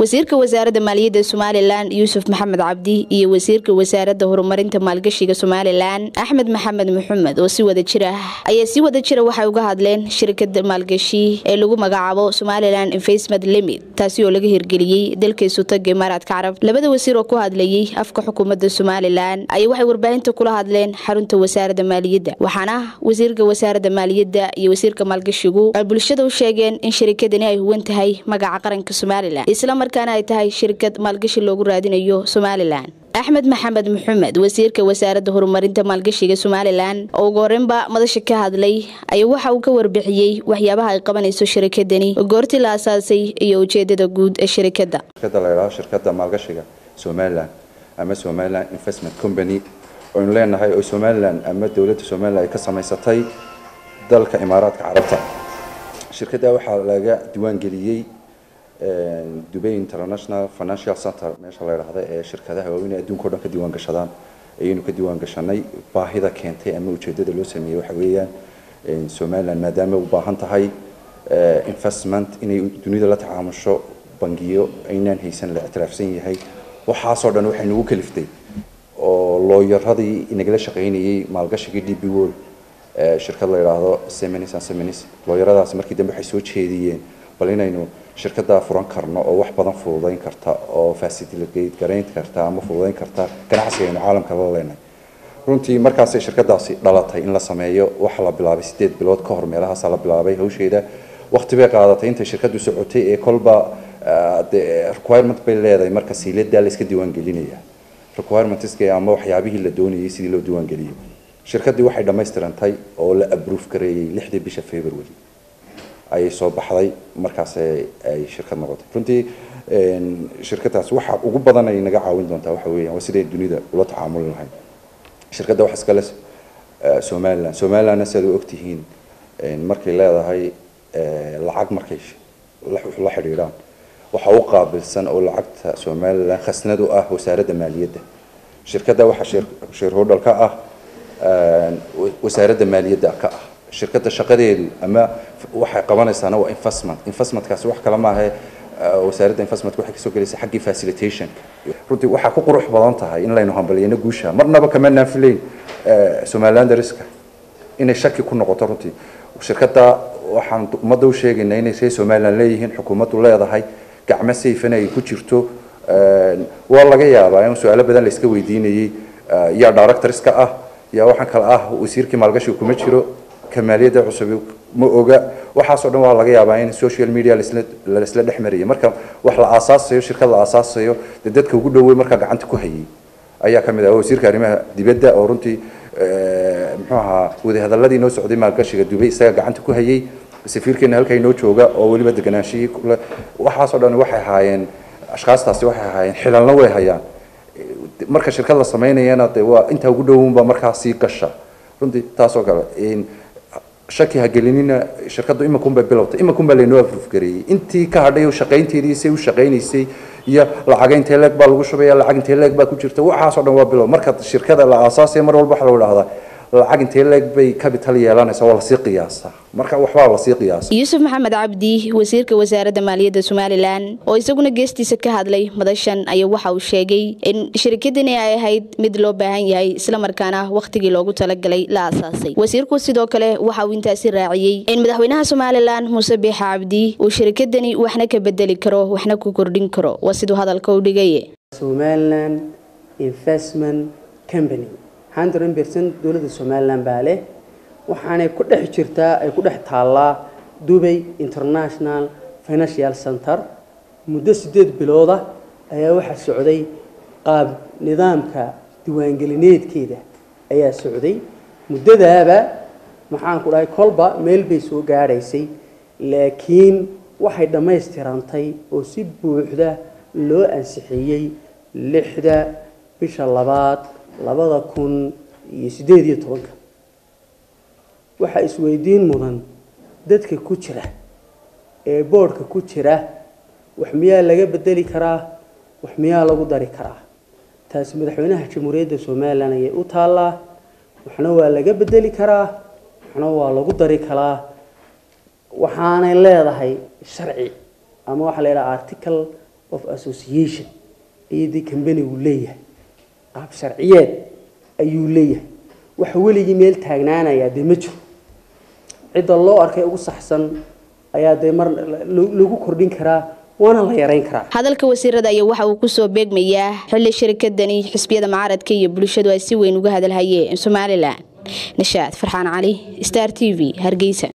wasiirka wasaaradda maaliyadda somalilan yuusuf maxamed cabdi iyo wasiirka wasaaradda horumarinta maalgashiga somalilan axmed maxamed maxamed oo si wada jir ah ayaa si wada jira waxay uga hadleen shirkada maalgashi ee lagu magacaabo somalilan investment limit taasi oo laga hirgeliyey dalka isutaga imaaraadka carab labada wasiir oo ku hadlayey afka xukuumadda somalilan ayaa waxay warbaahinta kula hadleen xarunta wasaaradda maaliyadda waxaana wasiirka wasaaradda maaliyadda iyo wasiirka maalgashigu ay bulshada u sheegeen in shirikadani ay huwan tahay magaca qaranka somalilan markaana ay tahay shirkad maalgashi loogu raadinayo somalilan axmed maxamed maxamed wasiirka wasaaradda horumarinta maalgashiga somalilan oo ugu horeynba madasha ka hadlay ayaa waxa uu ka warbixiyey waxyaabaha ay qabanayso shirikadani goortii la asaasay iyo ujeedada guud ee shirikada ladhao shirkada maalgashiga somalilan ama somalilan investment company oynu leenahay oo somalilan ama dowladda somalilan ay ka samaysatay dalka imaaraadka carabta shirkada waxaa laga diiwaangeliyey dubay international financial center meesha la yidhaahda ee shirkadaha waaweyn ee adduunka o dhan ka diiwaan gashadaan ayaynu ka diiwaan gashanay baahida keentay ama ujeedada loo sameeyey waxa weeyaan somaliland maadaama u baahan tahay investment inay dunida la tacaamusho bangiyo aynaan haysan la ictiraafsan yahay waxaasoo dhan waxay nagu kaliftay oo looyaradii inagala shaqaynayey maalgashigii d b wol shirkad la yidhaahdo seminis and seminis looyaradaas markii dambe waxay soo jeediyeen bal inaynu shirkadaa furan karno oo wax badan fududayn karta oo facilitate garayn karta ama fududayn karta ganacsiga aynu caalamka la leenahay runtii markaasay shirkadaasi dhalatay in la sameeyo waxa la bilaabay sideed bilood ka hor meelahaasa la bilaabay hawsheeda waqti bay qaadatay intay shirkadu socotay ee kolba de requirement bay leedahay marka siiladaa la iska diiwaan gelinaya requirementska ama waxyaabihii la doonayay sidii loo diiwaan geliyay shirkadii waxay dhammaystirantay oo la approve gareeyey lixdii bisha february ayay soo baxday markaas ay shirkad noqotay runtii shirkadaas waxa ugu badan ay naga caawin doontaa waxa weeyaan waa siday dunida ula tacaamuli lahayd shirkadda waxa iskale somaliland somalilandna siaad u ogtihiin markay leedahay lacag markay la xidhiidhaan waxa u qaabilsan oo lacagta somaliland khasnad u ah wasaaradda maaliyadda shirkadda waxaa shareholder ka ah wasaaradda maaliyadda ka ah shirkadda shaqadeedu ama waxay qabanaysaana waa investment investmentkaasi wax kale maahe wasaaradda investment waxay kasoo gelaysa xaggii facilitation runtii waxaa ku qurux badan tahay in laynu hambaliyano guusha marnaba kama naafileyn somalilanderiska inay shaki ku noqoto runtii shirkadda waxaan ummadda u sheegaynaa inay reer somaliland leeyihiin xukuumaddu leedahay gacmo sayfana ay ku jirto waa laga yaabaa in su-aalo badan la iska weydiinayay yaa directorska ah yaa waxaan kale ah wasiirkii maalgashiga kuma jiro kamaaliyadda cusub ma oga waxaasoo dhan waa laga yaabaa in social media laisla dhex maraya marka wax la aasaasayo shirkad la aasaasayo dee dadka ugu dhowey markaa gacanta ku hayay ayaa ka mid ah wasiirka arrimaha dibadda oo runtii muxuu ahaa wadahadaladii noo socday maalgashiga dubay isaga gacanta ku hayay safiirkeena halkaa inoo jooga oo weliba deganaanshihii kule waxaasoo dhan waxay ahaayeen ashkhaastaasi waxay ahaayeen xilalna way hayaan marka shirkad la samaynayana de waa intaa ugu dhowunba markaa sii gasha runtii taasoo kale shaki ha gelinina shirkaddu iminkunbay bilowtay iminkunbaa laynoo afruf gareeyey intii ka hadhay shaqaynteedii say u shaqaynaysay iyo lacaga intee leeg baa lagu shubaya lacag intee leeg baa ku jirta waxaasoo dhan waa bilow marka shirkada la aasaasaya mar walba waxa lagu dhahdaa lacag intee leeg bay capital yeelanaysa waa lasii qiyaasa marka waxbaa lasii qiyaasa yuusuf maxamed cabdi wasiirka wasaaradda maaliyadda somalilan oo isaguna geestiisa ka hadlay madashan ayaa waxa uu sheegay in shirkadani ay ahayd mid loo baahan yahay islamarkaana wakhtigii loogu talagalay la aasaasay wasiirku sidoo kale waxa uu intaasi raaciyey in madaxweynaha somalilan muuse biixa cabdi uu shirkadani waxna ka bedeli karo waxna ku kordhin karo waa siduu hadalka u dhigay somaliland investment company hundred percent dowladda somaliland baa leh waxaanay ku dhex jirtaa ay ku dhex taallaa dubay international financial center muddo sideed bilooda ayaa waxaa socday qaab nidaamka diiwaangelineedkeeda ayaa socday muddadaaba maxaan ku dhahay kolba meel bay soo gaadhaysay laakiin waxay dhammaystirantay oo si buuxda loo ansixiyey lixda bisha labaad labada kun iyo siddeed iyo tobanka waxaa isweydiin mudan dadka ku jira ee boodhka ku jira wax miyaa laga bedeli karaa wax miyaa lagu dari karaa taasi madaxweynaha jamhuuriyadda somalilan ayay u taallaa waxna waa laga bedeli karaa waxna waa lagu dari karaa waxaanay leedahay sharci ama waxaa la yidhaha article of association ayay dee kambanigu leeyahay qaab sharciyeed ayuu leeyahay wax weligii meel taagnaanayaa dee ma jiro cidda loo arkay ugu saxsan ayaa dee mar lagu kordhin karaa waana la yarayn karaa hadalka wasiirada ayaa waxa uu kusoo beegmayaa xilli shirikadani xisbiyada mucaaradka iyo bulshadu ay si weyn uga hadalhayeen somalilan nashaad farxaan cali star t v hargeysa